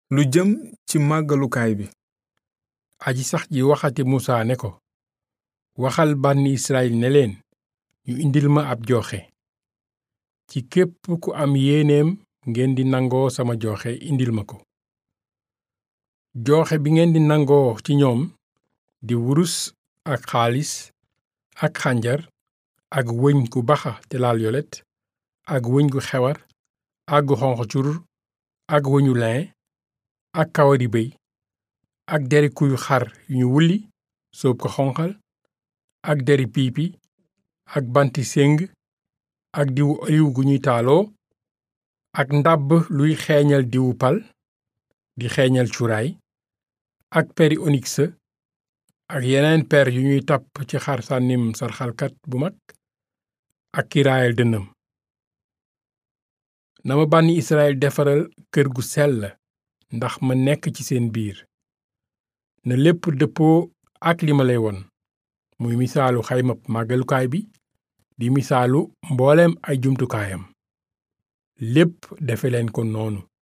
lu jëm ci màggalukaay bi aji sax ji waxati musa ne ko waxal bànni israyil ne leen ñu indil ma ab joxe ci képp ku am yéeneem ngeen di nangoo sama joxe indil ma ko joxe bi ngeen di nangoo ci ñoom di wurus ak xaalis ak xànjar ak wëñ gu baxa te laal yolet ak wëñ gu xewar ak gu xonq cur ak wëñu lin ak kawari béy ak deri kuyu xar yu ñu wulli soob ko xonqal ak deri piipi ak banti séng ak diwu oliw gu ñuy taaloo ak ndàbb luy xeeñal diwu pal di xeeñal cuuraay ak peri oniks ak yeneen per yu ñuy tapp ci xar sànnim sarxalkat bu mag ak kiraayal dënnam na ma bànni israel defaral kër gu sell ndax ma nekk ci seen biir na lépp dëppoo ak li ma lay won muy misaalu xaymab màggalukaay bi di misaalu mbooleem ay jumtukaayam lépp defe leen ko noonu